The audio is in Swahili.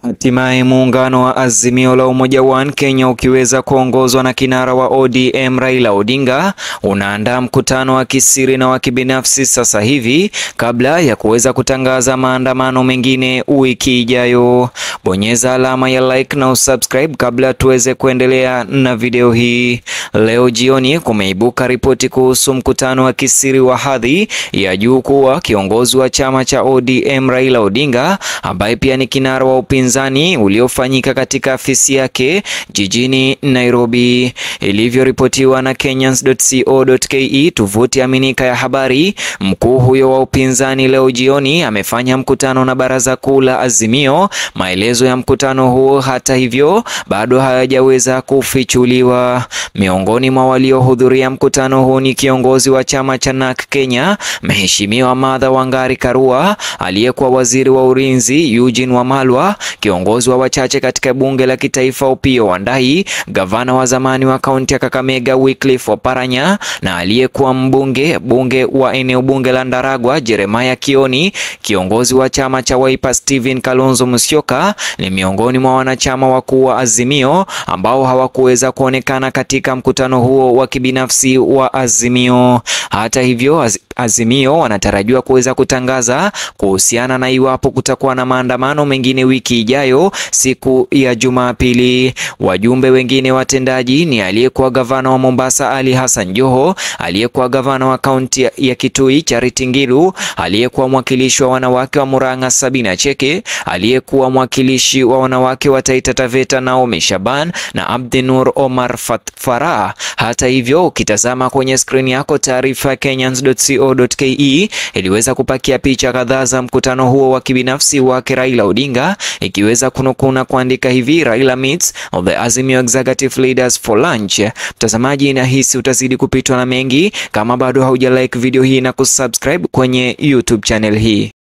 Hatimaye muungano wa Azimio la Umoja One Kenya ukiweza kuongozwa na kinara wa ODM Raila Odinga unaandaa mkutano wa kisiri na wa kibinafsi sasa hivi kabla ya kuweza kutangaza maandamano mengine wiki ijayo. Bonyeza alama ya like na usubscribe kabla tuweze kuendelea na video hii. Leo jioni kumeibuka ripoti kuhusu mkutano wa kisiri wa hadhi ya juu kuwa kiongozi wa chama cha ODM Raila Odinga ambaye pia ni kinara wa upinzani uliofanyika katika afisi yake jijini Nairobi. Ilivyoripotiwa na Kenyans.co.ke, tovuti aminika ya habari, mkuu huyo wa upinzani leo jioni amefanya mkutano na baraza kuu la Azimio. Maelezo ya mkutano huo, hata hivyo, bado hayajaweza kufichuliwa. Miongoni mwa waliohudhuria mkutano huu ni kiongozi wa chama cha NARC Kenya, Mheshimiwa Martha Wangari Karua, aliyekuwa waziri wa ulinzi Eugene Wamalwa, kiongozi wa wachache katika bunge la kitaifa Opiyo Wandayi, gavana wa zamani wa kaunti ya Kakamega Wycliffe Oparanya na aliyekuwa mbunge bunge wa eneo bunge la Ndaragwa Jeremiah Kioni, kiongozi wa chama cha Wiper Stephen Kalonzo Musyoka ni miongoni mwa wanachama wakuu wa Azimio ambao hawakuweza kuonekana katika mkutano huo wa kibinafsi wa Azimio. Hata hivyo, az Azimio wanatarajiwa kuweza kutangaza kuhusiana na iwapo kutakuwa na maandamano mengine wiki ijayo siku ya Jumapili. Wajumbe wengine watendaji ni aliyekuwa gavana wa Mombasa Ali Hassan Joho, aliyekuwa gavana wa kaunti ya Kitui Charity Ngilu, aliyekuwa mwakilishi wa wanawake wa Murang'a Sabina Cheke, aliyekuwa mwakilishi wa wanawake wa Taita Taveta Naomi Shaban na Abdinur Omar Farah. Hata hivyo, ukitazama kwenye skrini yako taarifa ya Kenyans.co.ke iliweza kupakia picha kadhaa za mkutano huo wa kibinafsi wake Raila Odinga, ikiweza kunukuu na kuandika hivi Raila meets the Azimio executive leaders for lunch. Mtazamaji, nahisi utazidi kupitwa na mengi kama bado hauja like video hii na kusubscribe kwenye YouTube channel hii.